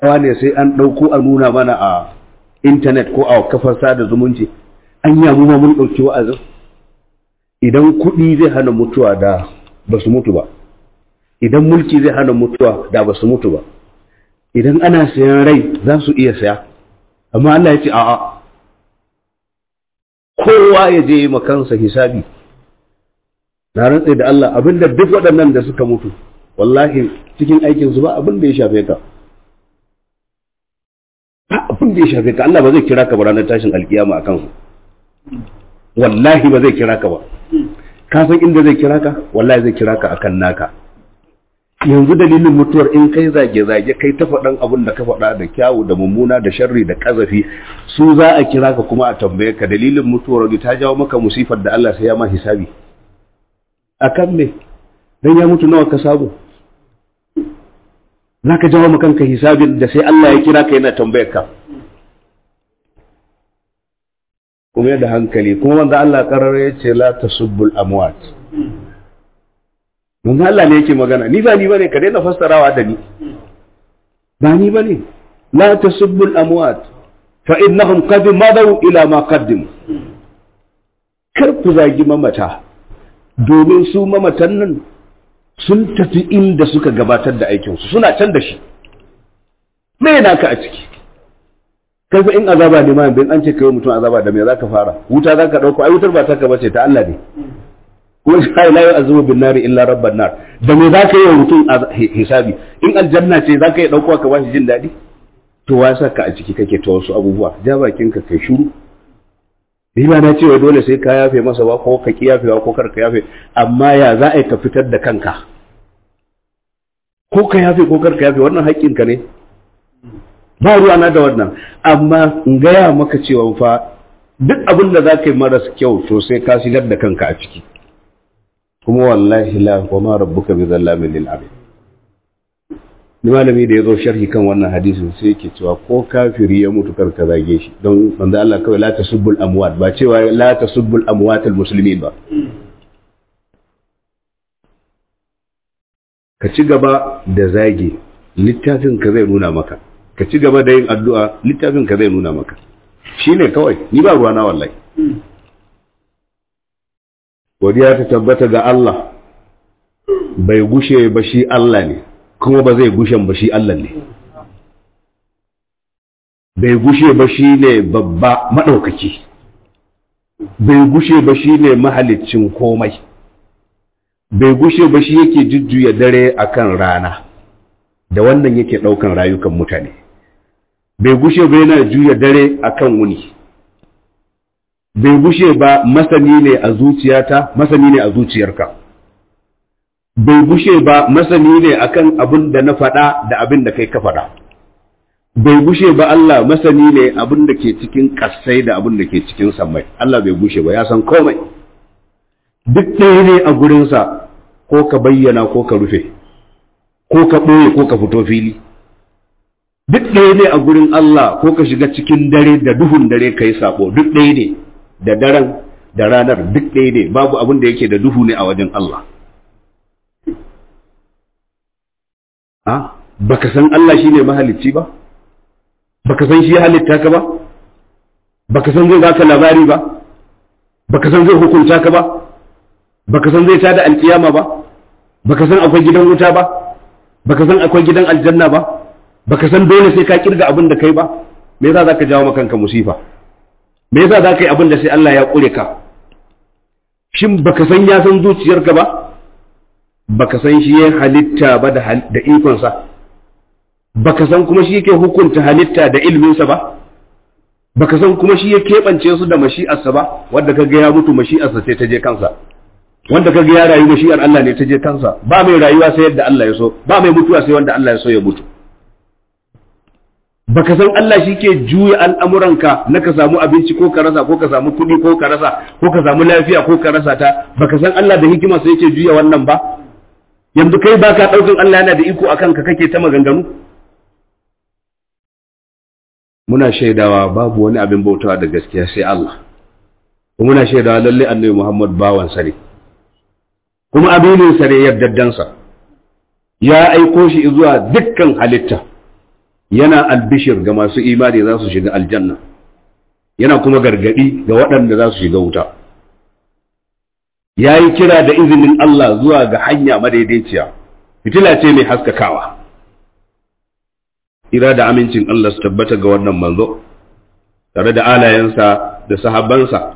ne sai an ɗauko a nuna mana a intanet ko a kafar sada zumunci an yamu ma mun ɗauki wa'azin idan kuɗi zai hana mutuwa da ba su mutu ba idan mulki zai hana mutuwa da ba su mutu ba idan ana sayan rai za su iya saya amma Allah ya ce a'a kowa ya je makansa hisabi na rantse da Allah abinda duk waɗannan da suka mutu wallahi cikin aikinsu ba abin da ya shafe ka ba abin da ya shafe ka Allah ba zai kira ka ba ranar tashin alkiyama a kansu wallahi ba zai kira ka ba ka san inda zai kira ka wallahi zai kira ka akan naka yanzu dalilin mutuwar in kai zage-zage kai ta faɗan abin da ka faɗa da kyawu da mummuna da sharri da ƙazafi su za a kira ka kuma a tambaye ka dalilin mutuwar wani ta jawo maka musifar da Allah sai ya ma hisabi a kan me dan ya mutu nawa ka samu za ka jawo kanka hisabin da sai Allah ya kira ka yana tambayar ka kuma da hankali kuma wanda Allah karar ya ce la tasubbul amwat manzo Allah ne yake magana ni ba ni bane ka daina fassarawa da ni ba ni bane la tasubbul amwat fa innahum qad madaw ila ma qaddim kar ku zagi mamata domin su mamatan nan sun tafi inda suka gabatar da aikinsu suna can da shi me naka a ciki kai fa in azaba ne ma in an ce kai mutum azaba da me zaka fara wuta zaka dauko ai wutar ba ta ka bace ta Allah ne ko sai la yu'azibu bin nari illa rabban nar da me zaka yi wa mutum hisabi in aljanna ce zaka yi dauko ka bashi jin dadi to wa saka a ciki kake ta wasu abubuwa ja bakin ka kai shiru ni ba na cewa dole sai ka yafe masa ba ko ka ki yafewa ko kar ka yafe amma ya za a yi ka fitar da kanka ko ka yafe ko kar ka yafe wannan haƙƙinka ne ba ruwa na da wannan amma in gaya maka cewa fa duk abin da za ka yi maras kyau to sai ka shigar da kanka a ciki kuma wallahi la wa ma rabbuka bi zallamin lil abid ni malami da ya zo sharhi kan wannan hadisin sai yake cewa ko kafiri ya mutu kar ka zage shi don manzo Allah kawai la tasubbul amwat ba cewa la tasubbul amwat al muslimin ba ka ci gaba da zage littafin ka zai nuna maka ka ci gaba da yin addu'a littafin ka zai nuna maka shine kawai ni ba ruwa na wallahi godiya ta tabbata ga Allah bai gushe ba shi Allah ne kuma ba zai gushen ba shi Allah ne bai gushe ba shi ne babba maɗaukaki bai gushe ba shi ne mahalicin komai bai gushe ba shi yake jujjuya dare akan rana da wannan yake ɗaukan rayukan mutane bai gushe ba yana juya dare akan wuni bai gushe ba masani ne a zuciyata masani ne a zuciyarka bai gushe ba masani ne akan abin da na faɗa da abin da kai ka faɗa bai gushe ba Allah masani ne abin da ke cikin ƙasai da abin da ke cikin sammai Allah bai gushe ba ya san komai duk ɗaya ne a gurinsa ko ka bayyana ko ka rufe ko ka ɓoye ko ka fito fili duk ɗaya ne a gurin Allah ko ka shiga cikin dare da duhun dare ka yi saɓo duk ɗaya ne da daren da ranar duk ɗaya ne babu abin da yake da duhu ne a wajen Allah a baka san Allah shine mahalicci ba baka san shi ya halitta ka ba baka san zai baka labari ba baka san zai hukunta ka ba baka san zai tada alkiyama ba baka san akwai gidan wuta ba baka san akwai gidan aljanna ba baka san dole sai ka kirga abin da kai ba me yasa zaka jawo maka kanka musifa me yasa zaka yi abin da sai Allah ya kure ka shin baka san ya san zuciyarka ba baka san shi ya halitta ba da da ikonsa baka san kuma shi yake hukunta halitta da ilminsa ba baka san kuma shi ya keɓance su da mashi'arsa ba wanda kaga ya mutu mashi'arsa sai ta je kansa wanda kaga ya rayu mashi'ar Allah ne ta je kansa ba mai rayuwa sai yadda Allah ya so ba mai mutuwa sai wanda Allah ya so ya mutu baka san Allah shi ke juya al'amuranka na ka samu abinci ko ka rasa ko ka samu kuɗi ko ka rasa ko ka samu lafiya ko ka rasa ta baka san Allah da hikima sai yake juya wannan ba yanzu kai baka ɗaukan Allah yana da iko akan ka kake ta maganganu muna shaidawa babu wani abin bautawa da gaskiya sai Allah kuma muna shaidawa lalle annabi Muhammad bawan sa ne kuma abinin sa ne yardaddansa ya aiko shi zuwa dukkan halitta yana albishir ga masu imani za su shiga aljanna yana kuma gargadi ga waɗanda za su shiga wuta ya yi kira da izinin Allah zuwa ga hanya madaidaiciya fitila ce mai haskakawa ira da amincin Allah su tabbata ga wannan manzo tare da alayensa da sahabbansa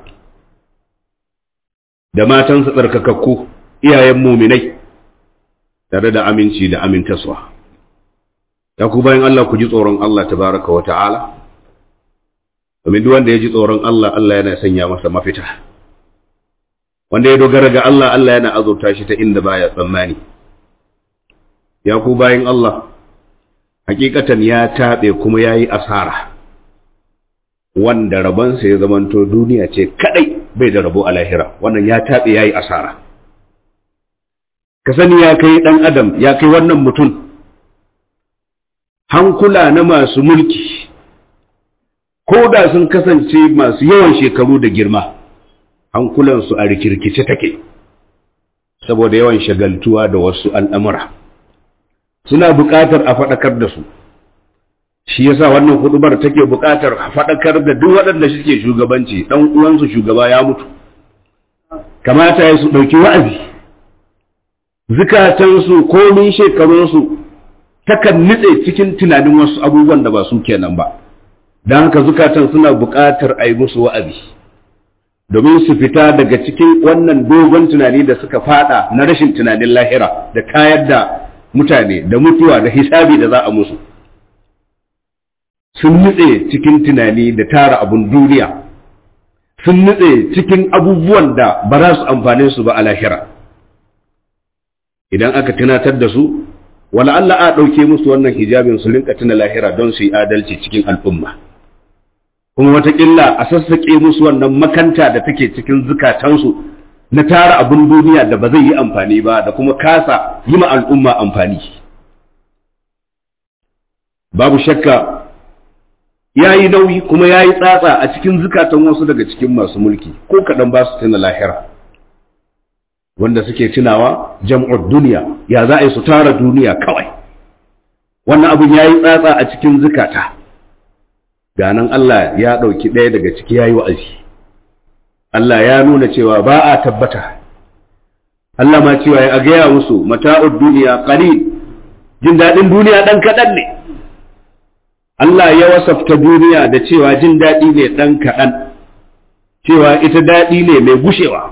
da matansa tsarkakakku iyayen muminai tare da aminci da amintaswa ya ku bayan Allah ku ji tsoron Allah tabaraka wa ta'ala domin duk wanda ya ji tsoron Allah Allah yana sanya masa mafita wanda ya dogara ga Allah Allah yana azurta shi ta inda baya tsammani ya ku bayan Allah hakikatan ya taɓe kuma ya yi asara wanda rabonsa ya zamanto duniya ce kadai bai da rabo a lahira wannan ya taɓe ya yi asara ka sani ya kai ɗan adam ya kai wannan mutum hankula na masu mulki ko da sun kasance masu yawan shekaru da girma hankulansu a rikirkice take saboda yawan shagaltuwa da wasu al'amura suna buƙatar a faɗakar da su shi yasa wannan hudubar take buƙatar a faɗakar da duk waɗanda suke shugabanci ɗan uwansu shugaba ya mutu kamata ya su ɗauki wa'azi zukatansu komin shekarunsu takan nitse cikin tunanin wasu abubuwan da ba su kenan ba don haka zukatan suna buƙatar a yi musu wa'azi domin su fita daga cikin wannan dogon tunani da suka fada na rashin tunanin lahira da kayar da mutane da mutuwa da hisabi da za a musu sun nutse cikin tunani da tara abun duniya sun nutse cikin abubuwan da ba za su amfane su ba a lahira idan aka tunatar da su wala Allah a ɗauke musu wannan hijabin su rinka tuna lahira don su yi adalci cikin al'umma kuma watakila a sassaƙe musu wannan makanta da take cikin zukatansu na tara abin duniya da ba zai yi amfani ba da kuma kasa yi ma al'umma amfani babu shakka ya yi nauyi kuma ya yi tsatsa a cikin zukatan wasu daga cikin masu mulki ko kaɗan ba su tuna lahira wanda suke tunawa jam'ur duniya ya za a yi su tara duniya kawai wannan abin ya yi tsatsa a cikin zukata ganan Allah ya ɗauki ɗaya daga ciki ya yi wa'azi Allah ya nuna cewa ba a tabbata Allah ma cewa ya gaya musu mata'ud duniya qalil jin daɗin duniya ɗan kaɗan ne Allah ya wasafta duniya da cewa jin daɗi ne ɗan kaɗan cewa ita daɗi ne mai gushewa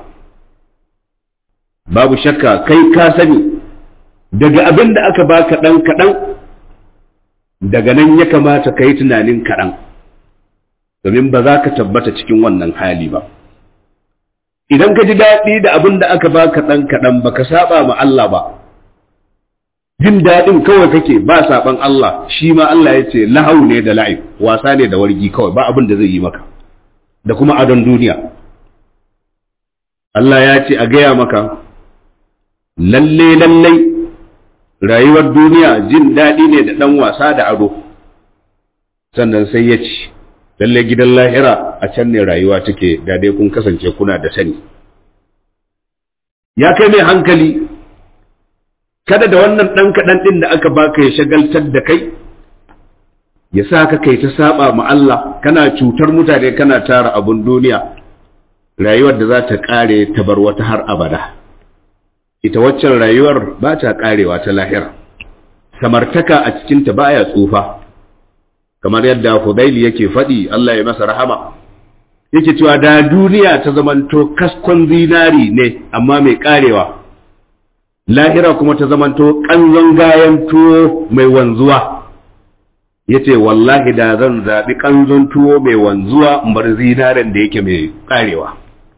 babu shakka kai ka sani daga abin da aka baka ɗan kaɗan daga nan ya kamata ka yi tunanin kaɗan domin ba za ka tabbata cikin wannan hali ba idan ka ji daɗi da abin da aka baka ɗan kaɗan ba ka saba ma Allah ba jin daɗin kawai kake ba saɓan Allah shi ma Allah ya ce lahau ne da la'ib wasa ne da wargi kawai ba abin da zai yi maka da kuma adon duniya Allah ya ce a gaya maka lalle lallai rayuwar duniya jin daɗi ne da ɗan wasa da ado sannan sai ya ce lalle gidan lahira a can ne rayuwa take da dai kun kasance kuna da sani ya kai mai hankali kada da wannan ɗan kaɗan ɗin da aka baka ya shagaltar da kai ya sa ka kai ta saba ma Allah kana cutar mutane kana tara abun duniya rayuwar da za ta ƙare ta bar wata har abada ita waccan rayuwar ba ta ƙarewa ta lahira samartaka a cikinta baya tsufa kamar yadda Hudaili yake faɗi Allah ya masa rahama yake cewa da duniya ta zamanto kaskon zinari ne amma mai ƙarewa lahira kuma ta zamanto ƙanzon gayan tuwo mai wanzuwa ya ce wallahi da zan zaɓi ƙanzon tuwo mai wanzuwa in bar zinaren da yake mai ƙarewa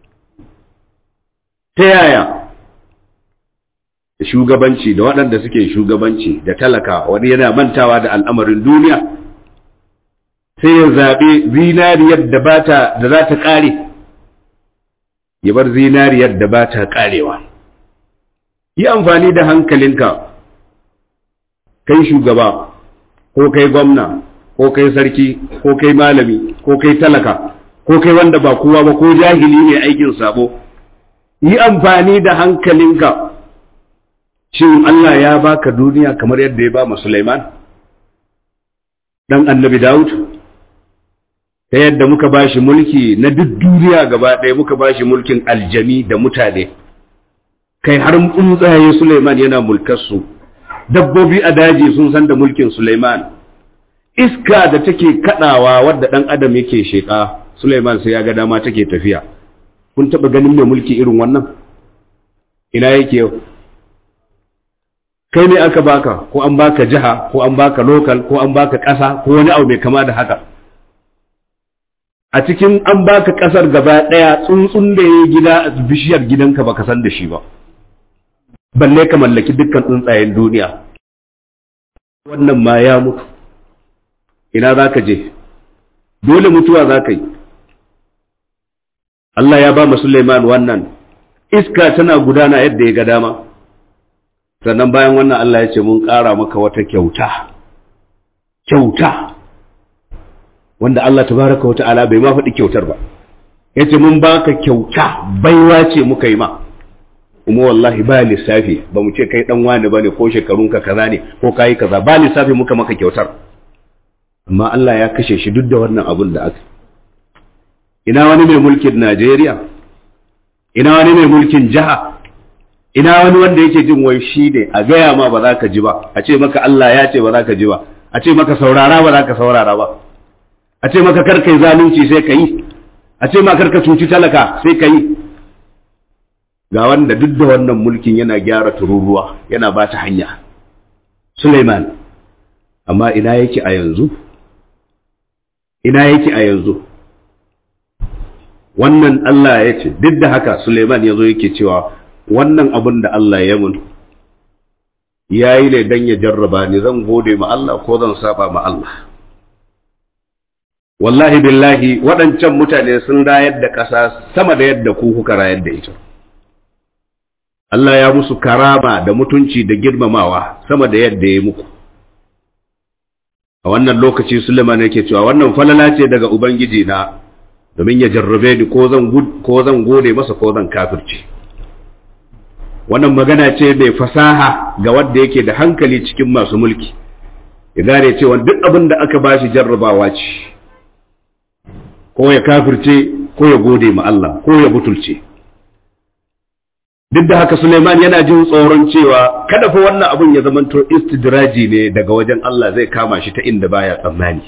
ta yaya shugabanci da waɗanda suke shugabanci da talaka wani yana mantawa da al'amarin duniya sai ya zaɓi zinariyar da bata da za ta ƙare ya bar zinariyar da ba ta ƙarewa yi amfani da hankalinka kai shugaba ko kai gwamna ko kai sarki ko kai malami ko kai talaka ko kai wanda ba kowa ba ko jahili ne aikin sabo yi amfani da hankalinka shin Allah ya baka duniya kamar yadda ya ba mu Sulaiman dan annabi Dawud ta yadda muka bashi mulki na duk duniya gaba ɗaya muka bashi mulkin aljami da mutane kai har tsuntsaye Suleiman yana mulkarsu dabbobi a daji sun san da mulkin Suleiman iska da take kadawa wadda dan adam yake sheka Suleiman sai ya ga dama take tafiya kun taba ganin mai mulki irin wannan ina yake yau kai ne aka baka ko an baka jiha ko an baka local ko an baka ƙasa ko wani abu mai kama da haka a cikin an baka ƙasar gaba ɗaya tsuntsun da ya gida a bishiyar gidanka baka san da shi ba balle ka mallaki dukkan tsuntsayen duniya wannan ma ya mutu ina za ka je dole mutuwa za ka yi Allah ya ba mu Suleiman wannan iska tana gudana yadda ya ga dama sannan bayan wannan Allah ya ce mun ƙara maka wata kyauta kyauta wanda Allah tabaraka wa ta'ala bai ma faɗi kyautar ba yace mun baka kyauta baiwa ce muka yi ma kuma wallahi ba lissafi ba mu ce kai dan wani bane ko shekarunka kaza ne ko kayi kaza ba lissafi muka maka kyautar amma Allah ya kashe shi duk da wannan abun da aka ina wani mai mulkin Najeriya ina wani mai mulkin jiha ina wani wanda yake jin wai shi ne a gaya ma ba za ka ji ba a ce maka Allah ya ce ba za ka ji ba a ce maka saurara ba za ka saurara ba a ce maka karka yi zalunci sai ka yi a ce maka karka cuci talaka sai ka yi ga wanda duk da wannan mulkin yana gyara tururuwa yana ba ta hanya Suleiman amma ina yake a yanzu ina yake a yanzu wannan Allah ya ce duk da haka Suleiman ya zo yake cewa wannan abin da Allah ya mun ya yi ne don ya jarraba ni zan gode ma Allah ko zan saba ma Allah wallahi billahi waɗancan mutane sun rayar da ƙasa sama da yadda ku kuka rayar da ita Allah ya musu karama da mutunci da girmamawa sama da yadda ya muku a wannan lokaci Suleiman yake cewa wannan falala ce daga Ubangiji na domin ya jarrabe ni ko zan gode masa ko zan kafirce wannan magana ce mai fasaha ga wanda yake da hankali cikin masu mulki ya gane cewa duk abin da aka bashi jarrabawa ce ko ya kafirce ko ya gode ma Allah ko ya butulce duk da haka Suleiman yana jin tsoron cewa kada fa wannan abin ya zamanto istidraji ne daga wajen Allah zai kama shi ta inda baya tsammani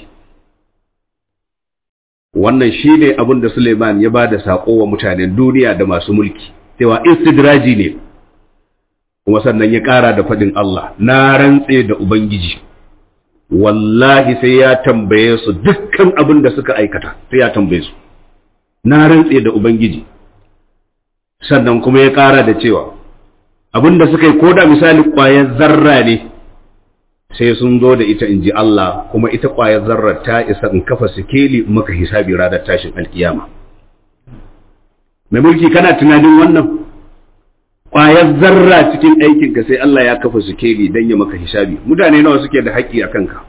wannan shi ne abin da Suleiman ya ba da saƙo wa mutanen duniya da masu mulki cewa istidraji ne kuma sannan ya ƙara da faɗin Allah na rantse da Ubangiji wallahi sai ya tambaye su dukkan abin da suka aikata sai ya tambaye su na rantse da Ubangiji sannan kuma ya ƙara da cewa abin da suka yi ko da misali ƙwayar zarra ne sai sun zo da ita in ji Allah kuma ita ƙwayar zarra ta isa in kafa sikeli maka hisabi ranar tashin alkiyama mai mulki kana tunanin wannan ƙwayar zarra cikin aikinka sai Allah ya kafa sikeli don ya maka hisabi mutane nawa suke da haƙƙi a kanka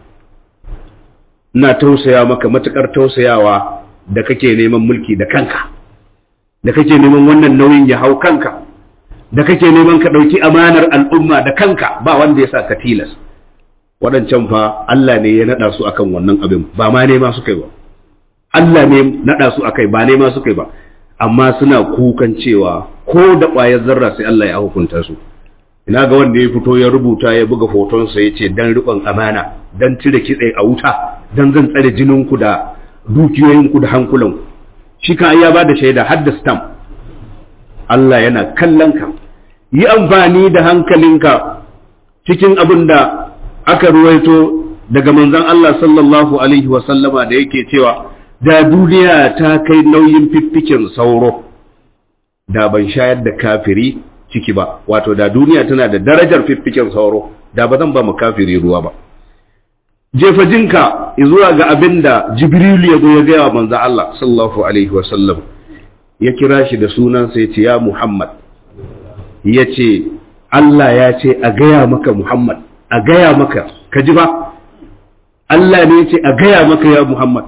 ina tausaya maka matuƙar tausayawa da kake neman mulki da kanka da kake neman wannan nauyin ya hau kanka da kake neman ka ɗauki amanar al'umma da kanka ba wanda ya sa ka tilas waɗancan fa Allah ne ya naɗa su akan wannan abin ba ma nema suka yi ba Allah ne naɗa su akai ba nema suka yi ba amma suna kukan cewa ko da ƙwayar zarra sai Allah ya hukunta su ina ga wanda ya fito ya rubuta ya buga hotonsa ya ce dan riƙon amana dan cire kitse a wuta dan zan tsare jininku da dukiyoyinku da hankulanku shi kan ya ba da shaida har da stamp Allah yana kallon ka yi amfani da hankalinka cikin abin da aka ruwaito daga manzon Allah sallallahu alaihi wa sallama da yake cewa da duniya ta kai nauyin fiffikin sauro da ban shayar da kafiri ciki ba wato da duniya tana da darajar fiffikin sauro da ba zan ba mu kafiri ruwa ba jefa jinka zuwa ga abin da jibril ya zo ya gaya wa manzon Allah sallallahu alaihi wa sallam ya kira shi da sunan sai ce ya Muhammad ya ce Allah ya ce a gaya maka Muhammad a gaya maka ka ji ba Allah ne ya ce a gaya maka ya Muhammad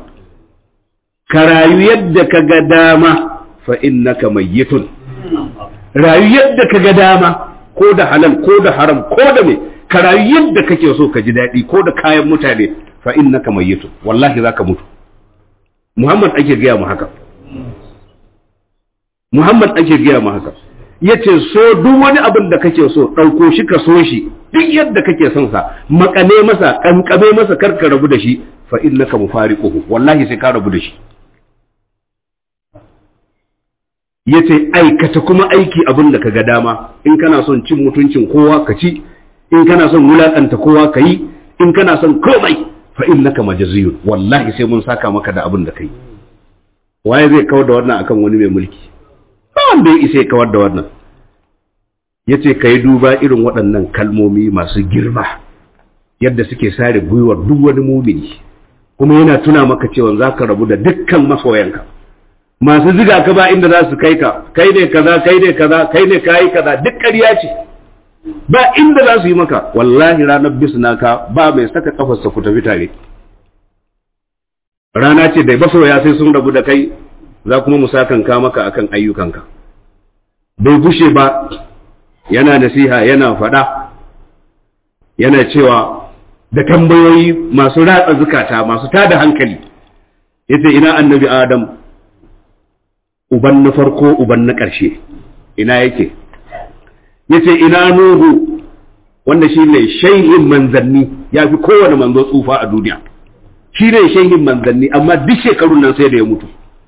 ka rayu yadda ka ga dama fa innaka mayyitun rayu yadda ka ga dama ko da halal ko da haram ko da me ka rayu yadda kake so ka ji daɗi ko da kayan mutane fa innaka mayyitun wallahi zaka mutu Muhammad ake gaya mu haka Muhammad ake gaya mu haka yace so duk wani abin da kake so ɗauko shi ka so shi duk yadda kake son sa makane masa kankame masa kar ka rabu da shi fa innaka mufariquhu wallahi sai ka rabu da shi yace aikata kuma aiki abin da kaga dama in kana son cin mutuncin kowa ka ci in kana son wulakanta kowa ka yi in kana son komai fa innaka majziyun wallahi sai mun saka maka da abin da kai waye zai kawar da wannan akan wani mai mulki ba wanda ya isa ya kawar da wannan yace kai duba irin waɗannan kalmomi masu girma yadda suke sare gwiwar duk wani mumini kuma yana tuna maka cewa za ka rabu da dukkan masoyanka masu ziga ka ba inda za su kai ka kai ne kaza kai ne kaza kai ne kayi kaza duk ƙarya ce ba inda za su yi maka wallahi ranar bisna ka ba mai saka kafarsa ku tafi tare rana ce da masoya sai sun rabu da kai za kuma mu sakanka maka akan ayyukanka bai gushe ba yana nasiha yana faɗa yana cewa da tambayoyi masu ratsa zukata masu tada hankali yace ina annabi adam uban na farko uban na ƙarshe ina yake yace ina nuhu wanda shi ne shaihin manzanni ya fi kowane manzo tsufa a duniya shi ne shaihin manzanni amma duk shekarun nan sai da ya mutu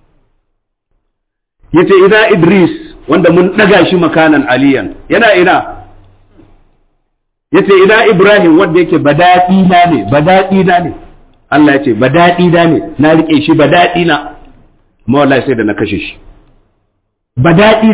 yace ina idris wanda mun ɗaga shi makanan aliyan yana ina yace ina ibrahim wanda yake badaɗi na ne badaɗi na ne Allah ya ce badaɗi na ne na riƙe shi badaɗi na amma wallahi sai da na kashe shi badaɗi